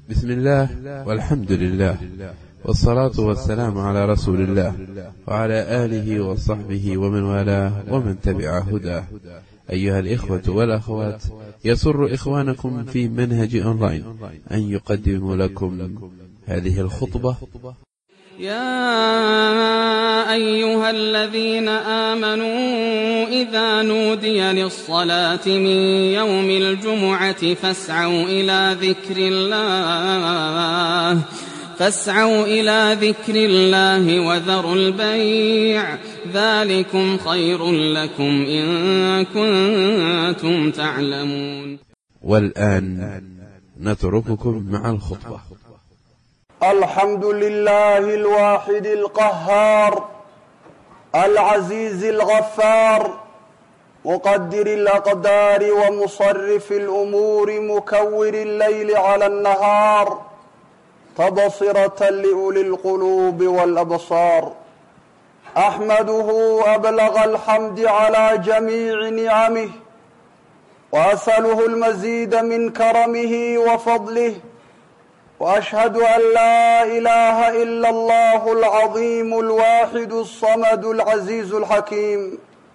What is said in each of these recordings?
بسم الله والحمد لله والصلاة والسلام على رسول الله وعلى آله وصحبه ومن والاه ومن تبع هداه أيها الإخوة والأخوات يسر إخوانكم في منهج أونلاين أن يقدم لكم هذه الخطبة يا أيها الذين آمنوا إذا نودي للصلاة من يوم الجمعة فاسعوا إلى ذكر الله فاسعوا إلى ذكر الله وذروا البيع ذلكم خير لكم إن كنتم تعلمون والآن نترككم مع الخطبة الحمد لله الواحد القهار العزيز الغفار مقدر الأقدار ومصرف الأمور مكور الليل على النهار تبصرة لأولي القلوب والأبصار أحمده أبلغ الحمد على جميع نعمه وأسأله المزيد من كرمه وفضله واشهد ان لا اله الا الله العظيم الواحد الصمد العزيز الحكيم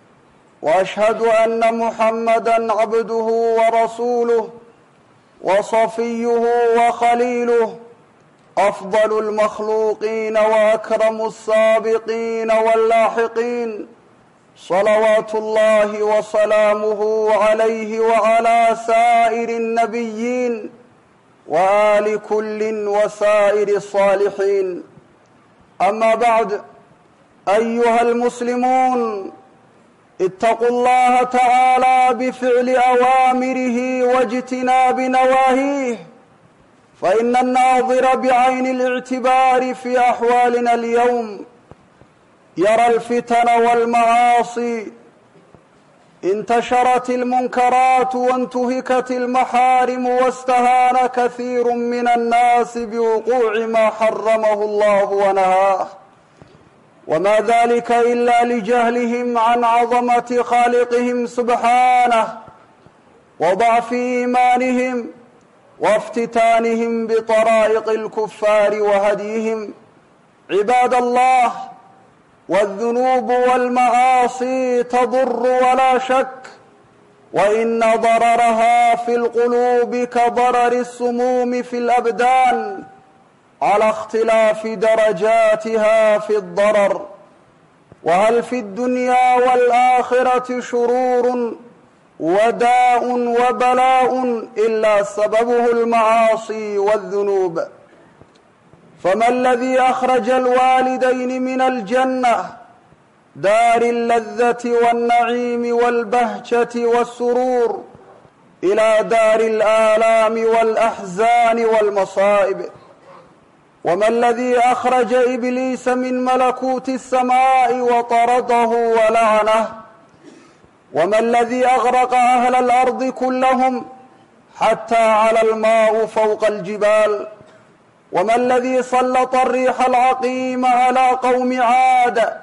واشهد ان محمدا عبده ورسوله وصفيه وخليله افضل المخلوقين واكرم السابقين واللاحقين صلوات الله وسلامه عليه وعلى سائر النبيين وآل كل وسائر الصالحين أما بعد أيها المسلمون اتقوا الله تعالى بفعل أوامره واجتناب نواهيه فإن الناظر بعين الاعتبار في أحوالنا اليوم يرى الفتن والمعاصي انتشرت المنكرات وانتهكت المحارم واستهان كثير من الناس بوقوع ما حرمه الله ونهاه وما ذلك الا لجهلهم عن عظمه خالقهم سبحانه وضعف ايمانهم وافتتانهم بطرائق الكفار وهديهم عباد الله والذنوب والمعاصي تضر ولا شك وان ضررها في القلوب كضرر السموم في الابدان على اختلاف درجاتها في الضرر وهل في الدنيا والاخره شرور وداء وبلاء الا سببه المعاصي والذنوب فما الذي اخرج الوالدين من الجنه دار اللذه والنعيم والبهجه والسرور الى دار الالام والاحزان والمصائب وما الذي اخرج ابليس من ملكوت السماء وطرده ولعنه وما الذي اغرق اهل الارض كلهم حتى على الماء فوق الجبال وما الذي سلط الريح العقيم على قوم عاد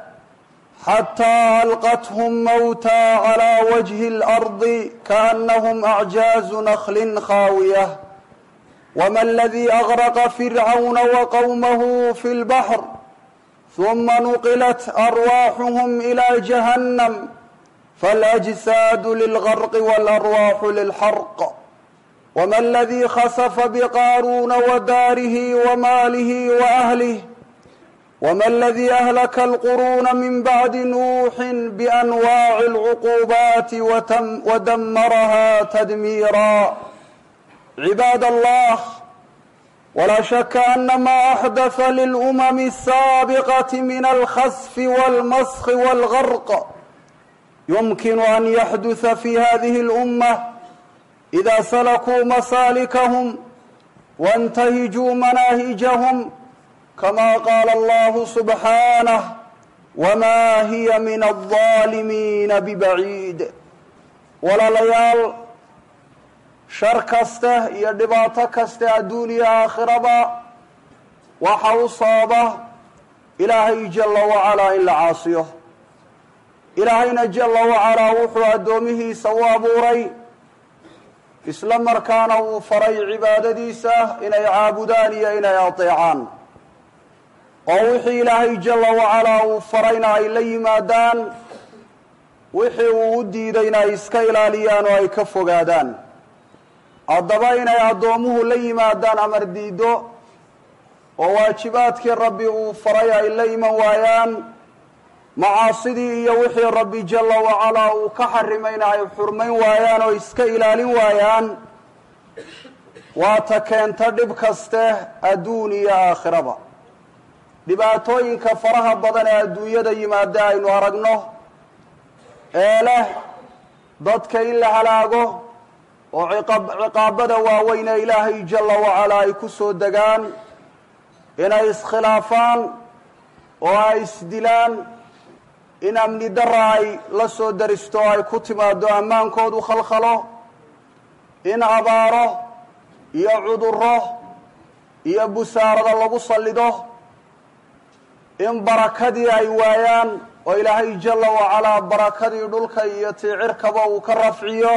حتى القتهم موتى على وجه الارض كانهم اعجاز نخل خاويه وما الذي اغرق فرعون وقومه في البحر ثم نقلت ارواحهم الى جهنم فالاجساد للغرق والارواح للحرق وما الذي خسف بقارون وداره وماله واهله وما الذي اهلك القرون من بعد نوح بانواع العقوبات وتم ودمرها تدميرا عباد الله ولا شك ان ما احدث للامم السابقه من الخسف والمسخ والغرق يمكن ان يحدث في هذه الامه اذا سلكوا مسالكهم وانتهجوا مناهجهم كما قال الله سبحانه وما هي من الظالمين ببعيد walaalayaal shar kasta iyo dhibaato kasta adduuniya aakhiraba waxa u sababa ilaahay jalla wacalaa in la caasiyo ilaahayna jalla wacalaa wuxuu addoomihiisa u abuuray isla markaana uu faray cibaadadiisa inay caabudaan iyo inay adeecaan oo wixii ilaahay jalla wacalaa uu farayna ay la yimaadaan wixii uu u diidayna ay iska ilaaliyaan oo ay ka fogaadaan haddaba inay addoommuhu la yimaadaan amar diiddo oo waajibaadkii rabbi uu faray ay la iman waayaan macaasidii iyo wixii rabbi jalla wacalaa uu ka xarimayna ay xurmayn waayaan oo iska ilaalin waayaan waa ta keenta dhib kaste adduun iyo aakhiraba dhibaatooyinka faraha badan ee adduunyada yimaada aynu aragno ee leh dadka in la halaago oo ciqaabada waaweyn ee ilaahay jalla wacalaa ay ku soo degaan inay iskhilaafaan oo ay isdilaan in amni dara ay la soo daristo oo ay ku timaado ammaankoodu khalkhalo in abaaro iyo cudurro iyo busaarada lagu sallido in barakadii ay waayaan oo ilaahay jalla wacalaa barakadii dhulka iyo tiicirkaba uu ka rafciyo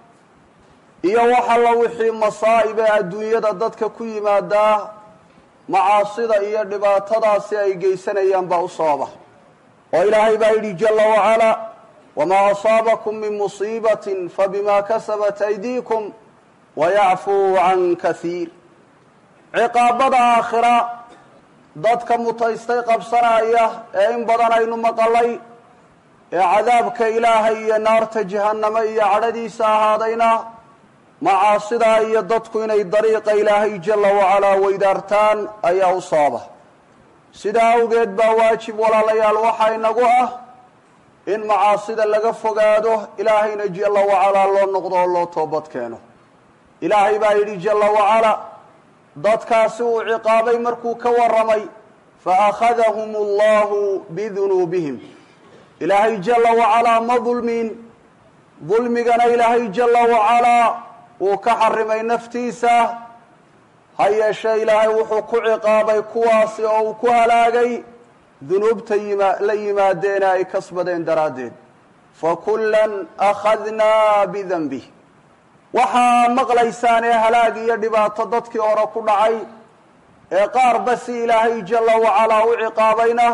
iyo wax alla wixii masaa'ib ee adduunyada dadka ku yimaadaa macaasida iyo dhibaatadaasi ay geysanayaan baa u sababa oo ilaahay baa yidhi jalla wacalaa wamaa asaabakum min musiibatin fabima kasabat aydiikum wayacfuu can kahiir ciqaabada aakhira dadka mutaystay qabsanaya ee in badan aynu maqalay ee cadaabka ilaahay iyo naarta jahannamo iyo cadhadiisa ahaadayna macaasidaa iyo dadku inay dariiqa ilaahay jalla wacalaa weydaartaan ayaa u sababa sidaa awgeed baa waajib walaalayaal waxaa inagu ah in macaasida laga fogaado ilaahayna jalla wacalaa loo noqdo oo loo toobad keeno ilaahay baa yidhi jalla wacalaa dadkaasi uu ciqaabay markuu ka warramay fa akhadahum allahu bidunuubihim ilaahay jalla wacalaa ma dulmiin dulmigana ilaahay jalla wacalaa wuu ka xarimay naftiisa ha yeeshee ilaahay wuxuu ku ciqaabay kuwaasi oo uu ku halaagay dunuubta yima la yimaadeena ay kasbadeen daraaddeed fa kullan akhadnaa bidanbih waxaa maqlaysaan ee halaag iyo dhibaato dadkii hore ku dhacay ee qaarba si ilaahay jalla wacalaa u ciqaabayna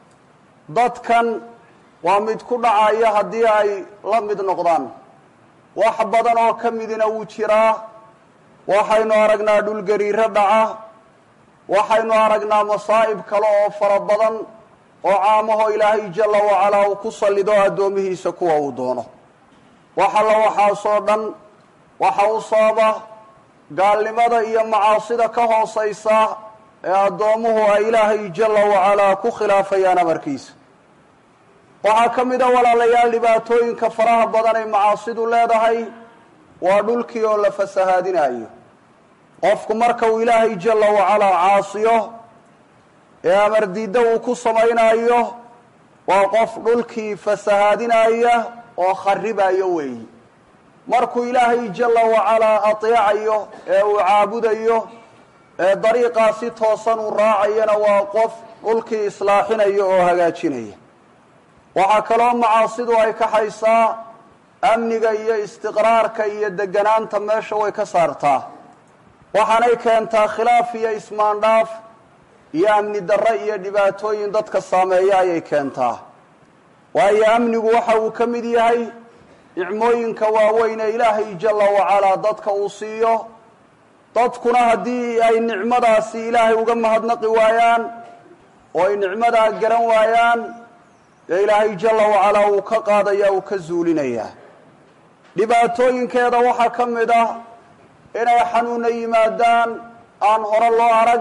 dadkan waa mid ku dhacaya haddii ay la mid noqdaan wax badan oo ka midina wuu jiraa waxaynu aragnaa dhulgariiro dhaca waxaynu aragnaa masaa'ib kale oo fara badan oo caamaho ilaahay jalla wacalaa uu ku sallido addoomihiisa kuwa uu doono wax alla waxaasoo dhan waxa u sababa gaalnimada iyo macaasida ka hoosaysa ee addoommuhu ay ilaahay jalla wacalaa ku khilaafayaan amarkiisa waxaa ka mid a walaalayaal dhibaatooyinka faraha badan ay macaasidu leedahay waa dhulkii oo la fasahaadinayo qofku marka uu ilaahay jalla wacalaa caasiyo ee amar diidda uu ku samaynayo waa qof dhulkii fasahaadinaya oo kharibayo weeyi markuu ilaahay jalla wacalaa ateecayo ee uu caabudayo ee dariiqaasi toosan uu raacayana waa qof dhulkii islaaxinaya oo hagaajinaya waxaa kaloo macaasidu ay kaxaysaa amniga iyo istiqraarka iyo deganaanta meesha way ka saartaa waxaanay keentaa khilaaf iyo ismaandhaaf iyo amni darre iyo dhibaatooyin dadka saameeya ayay keentaa waayo amnigu waxa uu ka mid yahay nicmooyinka waaweyn ee ilaahay jalla wacalaa dadka uu siiyo dadkuna haddii ay nicmadaasi ilaahay uga mahadnaqi waayaan oo ay nicmadaa garan waayaan dee ilaahay jalla wacalaa uu ka qaadaya uu ka zuulinayaa dhibaatooyinkeeda waxaa ka mid ah inay xanuuna yimaadaan aan hore loo arag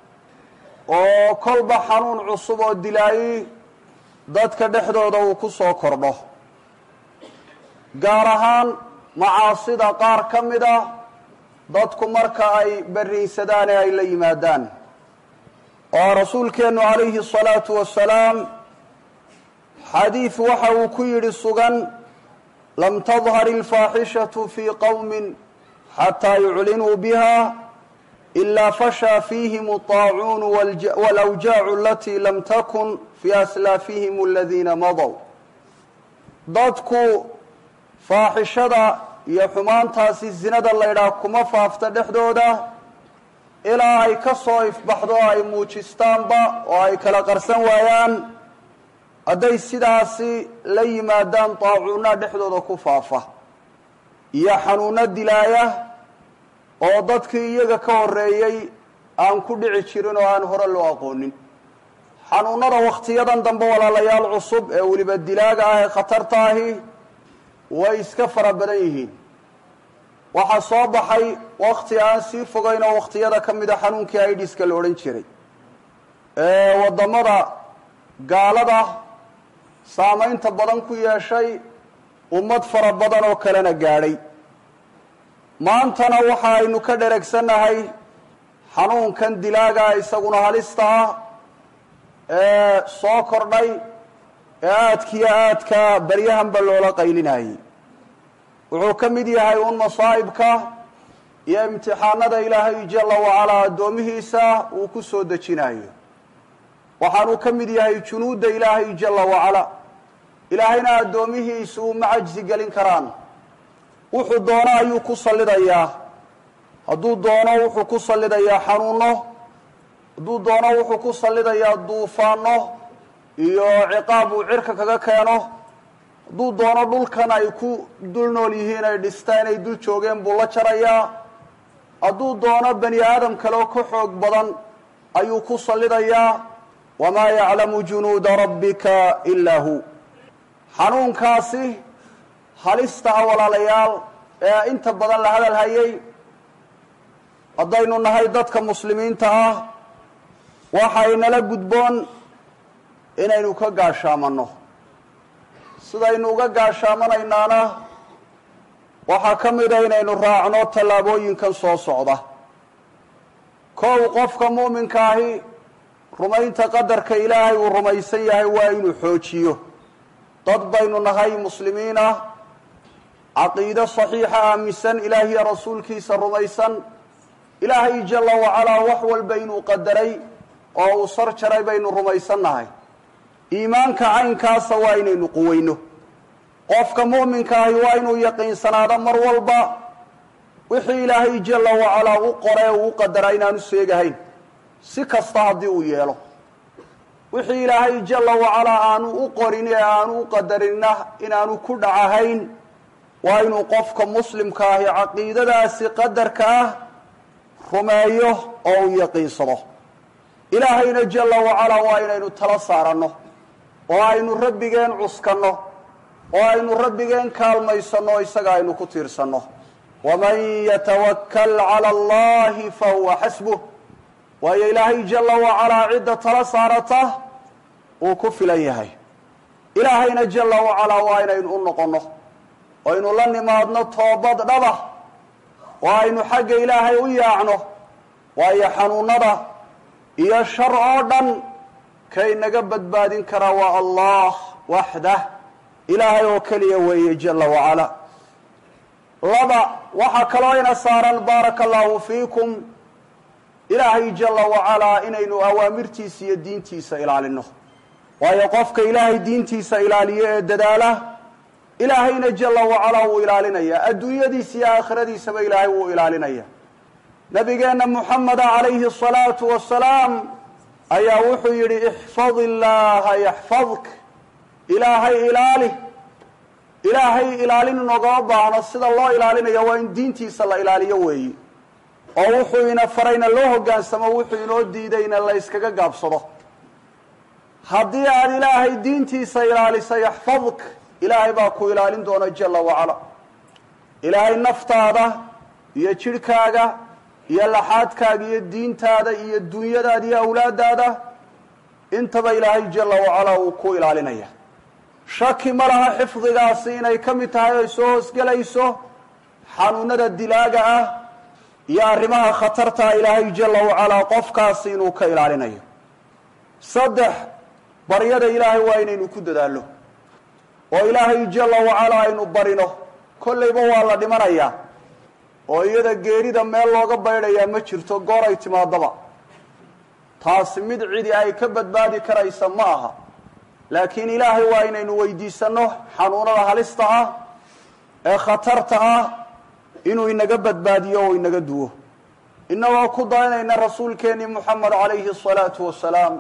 oo kolba xanuun cusub oo dilaayi dadka dhexdooda uu ku soo kordho gaar ahaan macaasida qaar ka mid ah dadku marka ay berriinsadaan ee ay la yimaadaan oo rasuulkeennu calayhi asalaatu wasalaam xadiid waxa uu ku yidhi sugan lam tadhar ilfaaxishatu fii qowmin xataa yuclinuu biha ilaa fashaa fiihim alطaacuunu walawjaacu alatii lam takun fii aslaafihim aladiina madow dadku faaxishada iyo xumaantaasi zinada laydhaah kuma faafta dhexdooda ilaa ay ka soo ifbaxdo ay muujistaanba oo ay kala qarsan waayaan hadday sidaasi la yimaadaan daacuunna dhexdooda ku faafa iyo xanuunno dilaaya oo dadkii iyaga ka horreeyey aan ku dhici jirin oo aan hore loo aqoonin xanuunnada wakhtiyadan dambe walaalayaal cusub ee weliba dilaaga ah ee khatarta ahi way iska fara badan yihiin waxaa soo baxay wakhti aan sii fogayn oo wakhtiyada ka mida xanuunkii aidiska la odhan jiray ee waddamada gaalada saamaynta badan ku yeeshay ummad fara badan oo kalena gaadhay maantana waxa aynu ka dheregsannahay xanuunkan dilaaga isaguna halista ah ee soo kordhay ee aadkiiyo aadka baryahanba loola qaylinayay wuxuu ka mid yahay un masaa'ibka iyo imtixaanada ilaahay jalla wacalaa addoomihiisa uu ku soo dejinayo waxaanuu ka mid yahay junuudda ilaahay jalla wacala ilaahayna addoomihiisa uma cajsi gelin karaan wuxuu doono ayuu ku sallidayaa hadduu doono wuxuu ku sallidayaa xanuuno hadduu doono wuxuu ku sallidayaa duufaano iyo ciqaab uu cirka kaga keeno hadduu doono dhulkan ay ku dul nool yihiin ay dhistaan ay dul joogeen buu la jarayaa hadduu doono bani aadam kale oo ka xoog badan ayuu ku sallidayaa wamaa yaclamu junuuda rabbika ilaa hu xanuunkaasi halista ah walaalayaal ee inta badan la hadal hayay haddaynu nahay dadka muslimiinta ah waxaynala gudboon inaynu ka gaashaamanno sidaynu uga gaashaamanaynaana waxaa ka mida inaynu raacno tallaabooyinkan soo socda kow qofka muuminka ahi rumaynta qadarka ilaahay uu rumaysan yahay waa inuu xoojiyo dad baynu nahay muslimiin ah caqiido saxiixa aaminsan ilaahiyo rasuulkiisa rumaysan ilaahay jalla wacalaa wax walba inuu qadaray oo uu sar jaray baynu rumaysan nahay iimaanka caynkaasa waa inaynu quweyno qofka mu'minka ahi waa inuu yaqiinsanaado mar walba wixii ilaahay jalla wacalaa u qoree uu u qadaraa inaanu seegahayn si kasta haddii uu yeelo wixii ilaahay jalla wacalaa aanu u qorin ee aanu u qadarinna inaanu ku dhacahayn waa inuu qofka muslimka ahi caqiidadaasi qadarka ah rumeeyo oo uu yaqiinsado ilaahayna jalla wacalaa waa inaynu tala saaranno oo aynu rabbigeen cuskanno oo aynu rabbigeen kaalmaysanno o isaga aynu ku tiirsanno waman yatawakkal cala allahi fa huwa xasbuh waayo ilaahay jalla wacalaa cidda tala saarata uu ku filan yahay ilaahayna jalla wacalaa waa inaynu u noqonno oo aynu la nimaadno toobad dhaba oo aynu xagga ilaahay u yaacno waayo xanuunada iyo shar oo dhan kay naga badbaadin karaa waa allah waxdah ilaahay oo keliya weeye jalla wacalaa laba waxaa kaloo ina saaran baaraka allahu fiikum ilaahay jalla wacalaa inaynu awaamirtiisa iyo diintiisa ilaalino waayo qofka ilaahay diintiisa ilaaliyo ee dadaala ilaahayna jalla wacalaa wuu ilaalinayaa adduunyadiisa iyo aakhiradiisaba ilaahay wuu ilaalinaya nabigeenna muxameda calayhi asalaatu wasalaam ayaa wuxuu yidhi ixfad illaaha yaxfadk ilaahay ilaali ilaahay ilaalin inogama baahno sida loo ilaalinayo waa in diintiisa la ilaaliyo weeyi oo wuxuu ina farayna loo hoggaansamo wuxuu inoo diidayna la yskaga gaabsado haddii aad ilaahay diintiisa ilaalisa yaxfadk ilaahay baa ku ilaalin doona jalla wacala ilaahay naftaada iyo jidhkaaga iyo laxaadkaaga iyo diintaada iyo dunyadaada iyo awlaadaada intaba ilaahay jalla wacalaa uu ku ilaalinaya shaki ma laha xifdigaasi inay ka mid tahay ay soo hoosgelayso xanuunada dilaaga ah iyo arrimaha khatartaa ilaahay jalla wacalaa qofkaasi inuu ka ilaalinayo saddex baryada ilaahay waa inaynu ku dadaallo oo ilaahay jalla wacalaa aynu barino kollayba waa la dhimanayaa oo iyada geerida meel looga baydhayaa ma jirto goor ay timaadaba taasi mid cidi ay ka badbaadi karaysa ma aha laakiin ilaahay waa inaynu weydiisanno xanuunada halista ah ee khatarta ah inuu inaga badbaadiyo oo inaga duwo innagoo ku dayanayna rasuulkeennii moxamed calayhi asalaatu wasalaam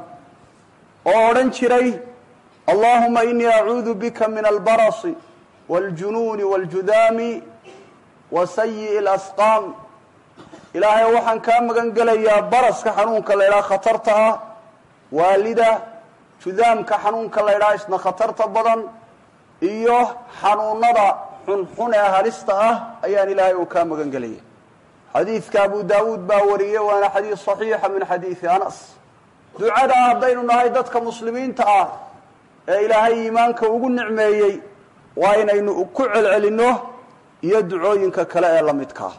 oo odhan jiray allahuma inii acuudu bika min albarasi wاljunuuni wاljudaami wa sayi'i اlasqaam ilaahay waxaan kaa magan gelayaa baraska xanuunka la ydhaha khatarta ah waalida judaamka xanuunka la ydhaha isna khatarta badan iyo xanuunada xunxun ee halista ah ayaan ilaahay uu kaa magan gelaya xadiidka abu daawuud baa wariyey waana xadiis saxiixa min xadiidi anas ducada haddaynu nahay dadka muslimiinta ah ee ilaahay iimaanka ugu nicmeeyey waa inaynu ku celcelinno iyo ducooyinka kale ee la midkaa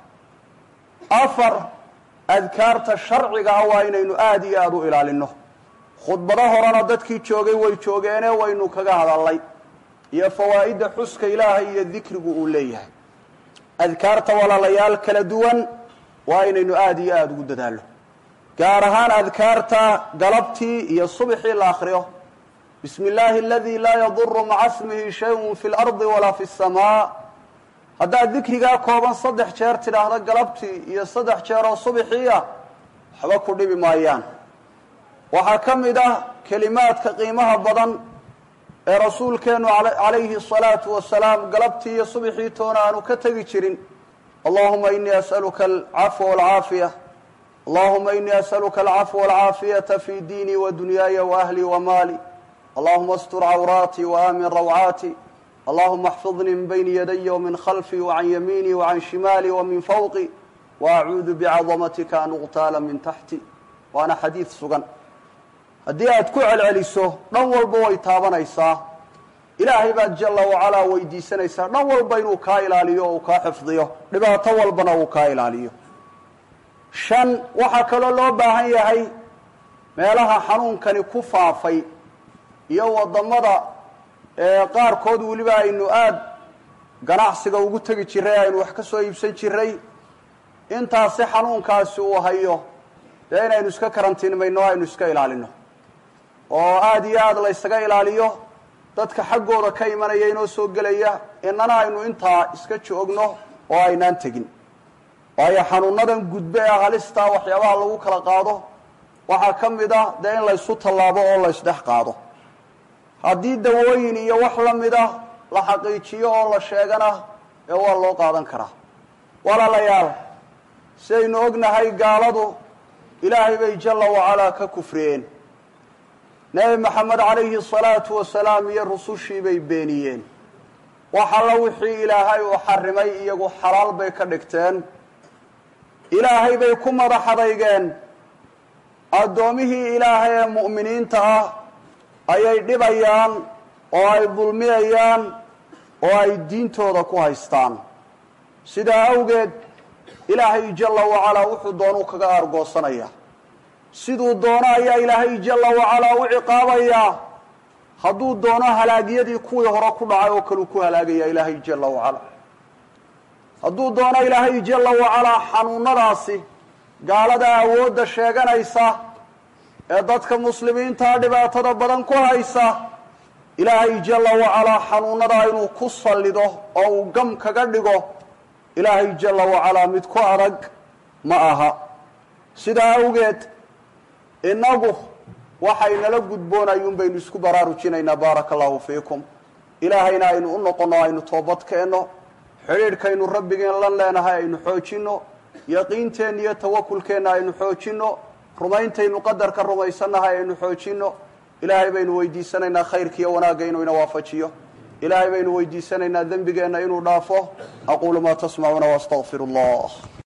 afar adkaarta sharciga ah waa inaynu aada iyo aada u ilaalinno khudbado horena dadkii joogay way joogeene waynu kaga hadalnay iyo fawaa'idda xuska ilaahay iyo dikrigu uu leeyahay adkaarta walaalayaal kala duwan waa inaynu aada iyo aada ugu dadaallo gaar ahaan adkaarta galabtii iyo subxii la akriyo bismi illaahi aladii laa yaduru maca smihi shayun fi lardi walaa fi samaa haddaad dikrigaa kooban saddex jeer tidhaahdo galabtii iyo saddex jeer oo subxii ah waxba ku dhibi maayaan waxaa ka mid ah kelimaadka qiimaha badan ee rasuulkeennu calayhi asalaatu wasalaam galabtii iyo subxii toona aanu ka tegi jirin allahuma inii as'aluka alcafwa walcaafiya allahuma inii as'aluka alcafwa walcaafiyata fi diinii wa dunyaaya wa ahlii wa maali allahuma astur cawraatii wa aamin rawcaati allahuma axfidnii min bayni yadaya wamin khalfii wacan yamiinii wacan shimaalii wamin fawqi waacuudu bicadamatika an uqtaala min taxti waana xadiid sugan haddii aad ku celceliso dhan walba way taabanaysaa ilaahay baad jalla wacalaa weydiisanaysaa dhan walba inuu kaa ilaaliyo oo uu kaa xifdiyo dhibaato walbana uu kaa ilaaliyo shan waxaa kaloo loo baahan yahay meelaha xanuunkani ku faafay iyo waddamada qaarkood weliba aynu aada ganacsiga ugu tegi jiray aynu wax ka soo iibsan jiray intaasi xanuunkaasi uu hayo dee inaynu iska karantiinmayno aynu iska ilaalino oo aada iyo aada la ysaga ilaaliyo dadka xaggooda ka imanaya inoo soo gelaya inana aynu intaa iska joogno oo aynaan tegin waayo xanuunadan gudbe ee halistaa waxyaabaha lagu kala qaado waxaa ka mid ah dee in laysu tallaabo oo la ysdhex qaado haddii dawooyin iyo wax la mid ah la xaqiijiyo oo la sheegana ee waa loo qaadan karaa walaalayaal sidaynu ognahay gaaladu ilaahay bay jalla wacalaa ka kufriyeen nebi maxamed calayhi salaatu wasalaam iyo rusushii bay beeniyeen wax alla wixii ilaahay uu xarimay iyagu xalaal bay ka dhigteen ilaahay bay ku madax adaygeen addoomihii ilaahay ee mu'miniinta ah ayay dhibayaan oo ay dulmiyayaan oo ay diintooda ku haystaan sidaa awgeed ilaahay jalla wacalaa wuxuu doonuu kaga aargoosanayaa siduu doono ayaa ilaahay jalla wacalaa u ciqaabayaa hadduu doono halaagyadii kuwii hore ku dhacay oo kaleu ku halaagaya ilaahay jalla wacalaa hadduu doono ilaahay jalla wacalaa xanuunadaasi gaalada awoodda sheeganaysa ee dadka muslimiintaa dhibaatada badan ku haysa ilaahay jalla wacalaa xanuunadaa inuu ku sallido oo uu gam kaga dhigo ilaahay jalla wacalaa mid ku adag ma aha sidaa awgeed innagu waxaynala gudboonayuun baynu isku baraarujinaynaa baaraka allahu fiikum ilaahayna aynu u noqonno aynu toobad keenno xidhiidhkaynu rabbigeen lan leenahay aynu xoojinno yaqiinteenna iyo tawakulkeenna aynu xoojinno rumayntaynu qadarka rumaysannahay aynu xoojinno ilaahay baynu weydiisanaynaa khayrka iyo wanaagga inuu ina waafajiyo ilaahay baynu weydiisanaynaa dembigeenna inuu dhaafo aquulu maa tasmacuuna waastaqfiru allah